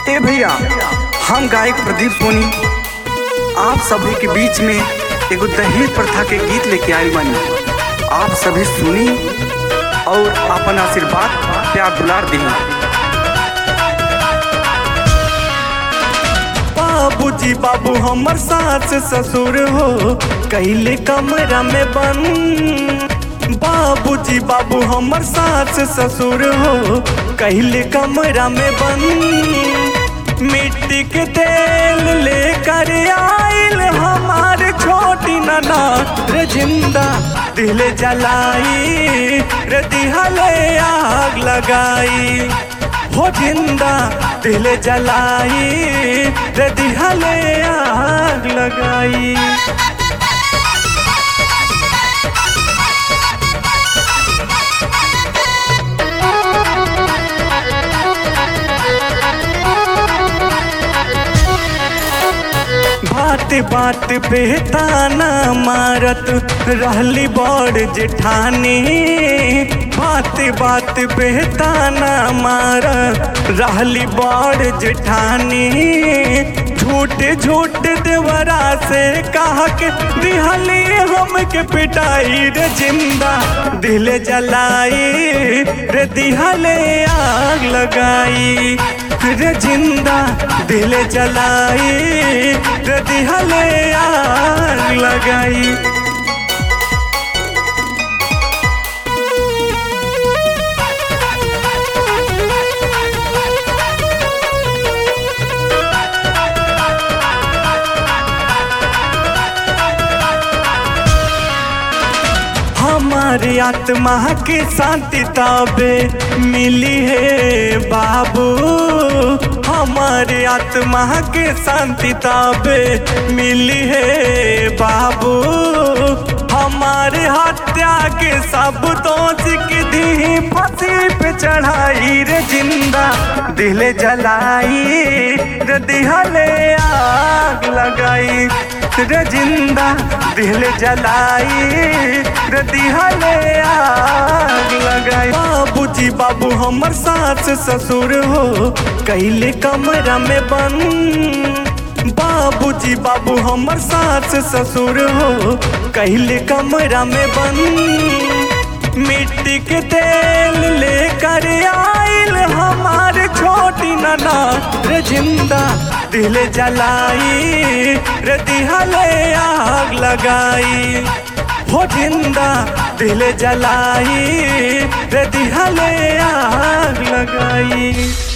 ए भैया हम गायक प्रदीप सोनी आप सभी के बीच में एगो दहेज प्रथा के गीत लेके आए बानी आप सभी सुनी और अपन आशीर्वाद प्यार दुलार दी बाबूजी बाबू हमर सास ससुर हो कैले कमरा में बंद बाबूजी बाबू हमर सास ससुर हो कैले कमरा में बंद मिट्टी के तेल लेकर आइल हमार छोटी नना रे जिंदा दिल जलाई रे दिहले आग लगाई हो जिंदा दिल जलाई रे दिहले आग लगाई बात बात पे ताना मारत रहली बड़ जेठानी बात बात पे ताना मारत रहली बड़ जेठानी झूठ झूठ देवरा से कहा के दिहली हमके पिटाई रे जिंदा दिल जलाई रे दिहले आग लगाई रे जिंदा दिल जलाई रे दिहले आग लगाई हमारी आत्मा की शांति तबे मिली है बाबू हमारी आत्मा की शांति तबे मिली है बाबू हमारे हत्या के सब दोष की दी फांसी पे चढ़ाई रे जिंदा दिल जलाई रे दिहले आग लगाई रे जिंदा दिल जलाई रे दिहले आग लगाई बाबूजी बाबू हमर सास ससुर हो कैले कमरा में बंद बाबूजी बाबू हमर सास ससुर हो कैले कमरा में बंद मिट्टी के तेल लेकर आइल हमार छोटी नना रे जिंदा दिल जलाई रे दिहले आग लगाई हो जिंदा दिल जलाई रे दिहले आग लगाई